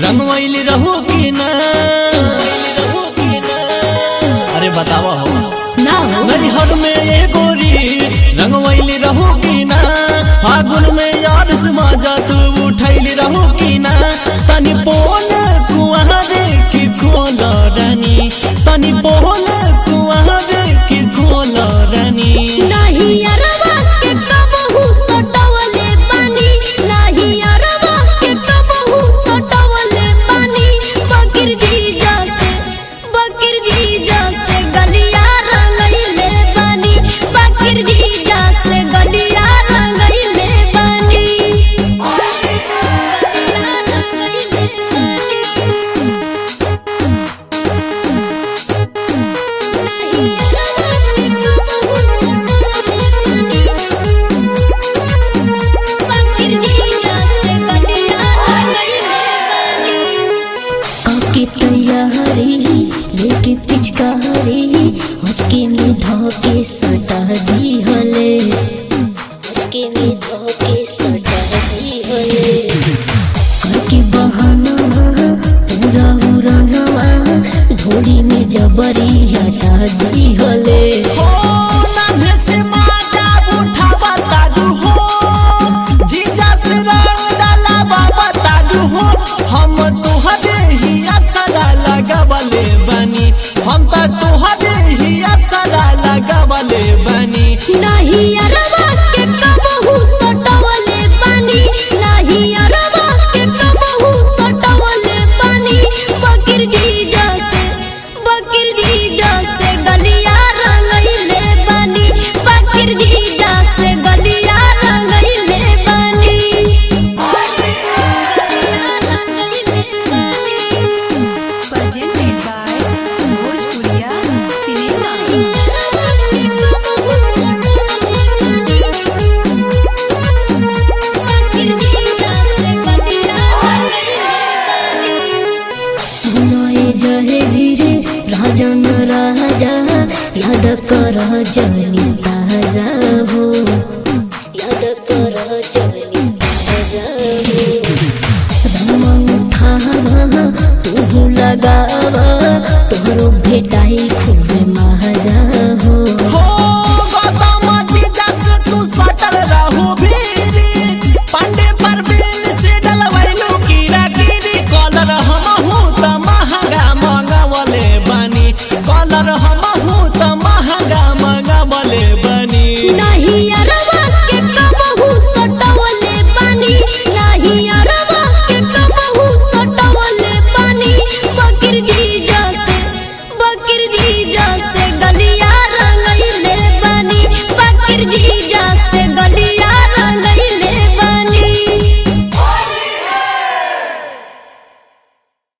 रंगवैली रहू की ना अरे बतावा हो ना हो नैहर में ये गोरी रंगवैली रहू की ना फागुन में यार से मजा तू उठैली रहू की ना तनी बोल कुआरे की खोल रानी तनी बोल कुआरे की खोल रानी नाही अरवा के कबहू सटवले बानी नाही अरवा के कबहू सटवले बानी बकीर जीजा से बकीर जीजा से गलिया रंगइले बानी बकीर जीजा से गलिया रंगइले बानी काकी तैयारी लेके पिचकारी हचके में धोके सटा दी हले हचके में धोके सटा दी हले काकी बहाना पूरा उड़ानवा ढोली में जबरी हटा दी हले हो नाभे से माजा उठावा ताडू हो जीजा से रंग डालावा बताडू हो हम तुहरे ही असरा लगावले बनी हम त तुहरे ही असरा लगावले बनी नाही अरवा के कबहू सटवले बानी नाही अरवा के कबहू सटवले बानी बकीर जीजा से बकीर जीजा से गलिया रंगइले बानी बकीर जीजा से गलिया रंगइले बानी presented by Bhojpuriya Cinema. सुनाए जहे वीरे राजन राजा याद कर जनी ताजा हो याद कर जनी ताजा हो रंग उठावा तू लगावा तोहरो भेटाई खूब